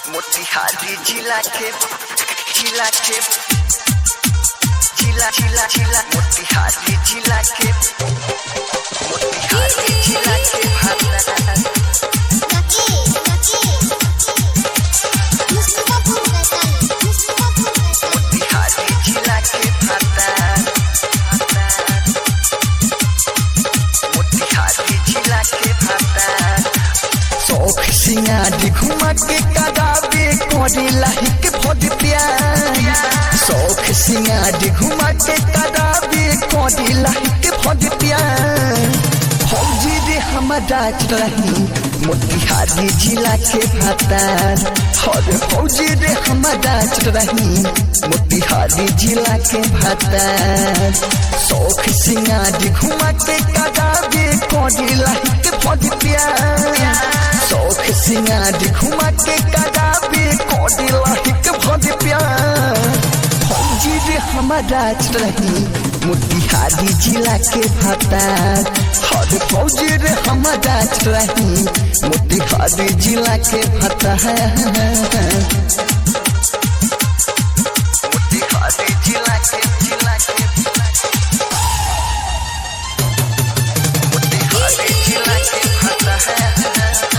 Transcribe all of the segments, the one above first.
मोतिहारी जिला के जिला के जिला जिला जिला मोतिहारी जिला के मोतिहारी जिला के भाता मोतिहारी जिला के भाता मोतिहारी जिला के भाता शौक सिंगारी घुमा के कदाबे करे लाहिक भोज प्यार शौक सिंगारी घुमा के कदाबे करे लाहिक भोज प्यार फौजी रे हमारा रही मोतिहारी जिला के भातार हर फौजी रे हमारा रही मोतिहारी जिला के भातार शौक सिंगारी घुमा के कदाबे करे लाहिक भोज प्यार शौक सिंगारी घुमा के कदाबे करे लाहिक भोज प्यार फौजी रे हमारा रही मोतिहारी जिला के भातार हर फौजी रे हमारा रही मोतिहारी जिला के भातार मोतिहारी जिला के जिला के मोतिहारी जिला के भाता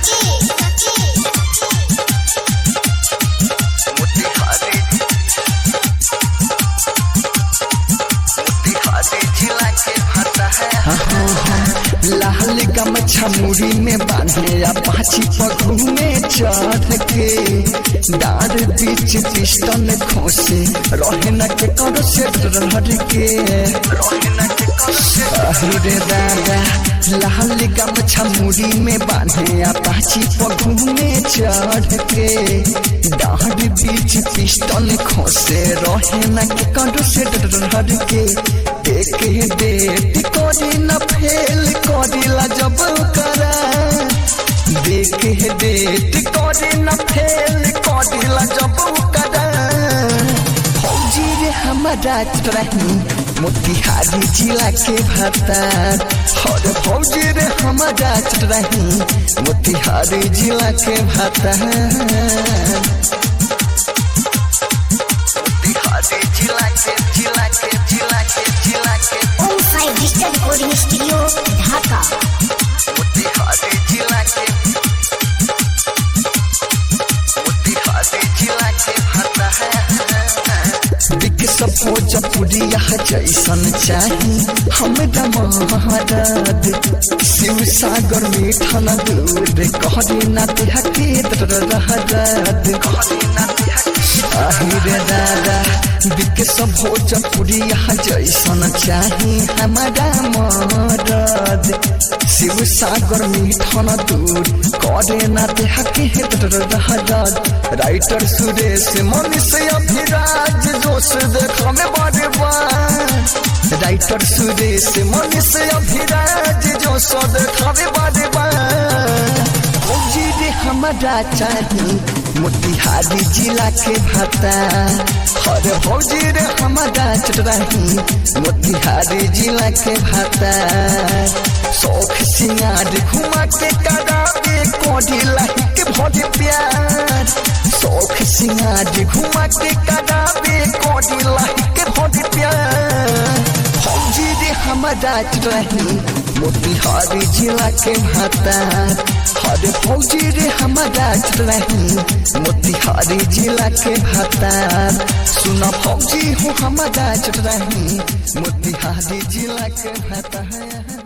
मोतिहारी मोतिहारी जिला के भाता लाल गमछा मुड़ी में बांधे या पाछी पगू में चढ़ के डार बीच पिस्टन खोसे रहे न के कर से डर के रोहिना के कौशे अहिरे दादा लाल गमछा मुड़ी में बांधे या पाछी पगू में चढ़ के डार बीच पिस्टन खोसे रहे न के कर से डर के देखे डेट करी न फेल करिला जब करा देखे डेट करी न फेल करिला जब करा फौजी रे हमारा रही मोतिहारी जिला के भातार हर फौजी रे हमारा रही मोतिहारी जिला के भातार मोतिहारी जिला के जिला के जिला के जिला के रिकॉर्डिंग स्टूडियो ढाका मोतिहारी जिला के मोतिहारी जिला के भाता दिख सपोज पुरिया जैसन चाही हमरा महाराज शिव सागर मीठा न दूर कहरी न तिहके रहराद आहिरे दादा दिख सपोज पुरिया जैसन चाही हमरा महाराज शिव सागर मीठा न दूर करे न तिहके रहराद राइटर सुरेश मनीष अभिराज जोश देखा में बड़े बार राइटर सुरेश मनीष अभिराज जोश देखा में बड़े बार फौजी रे हमारा चाही मोतिहारी जिला के भाता हर फौजी रे हमारा रही मोतिहारी जिला के भाता शौक सिंगार घुमा के करावे कोडी लाहिक भोज प्यार शौक सिंगार घुमा के करावे कोडी लाहिक भोज प्यार फौजी रे हमारा रही मोतिहारी जिला के भाता हर फौजी रे हमारा रही मोतिहारी जिला के भाता सुना फौजी हूँ हमारा रही मोतिहारी जिला के भाता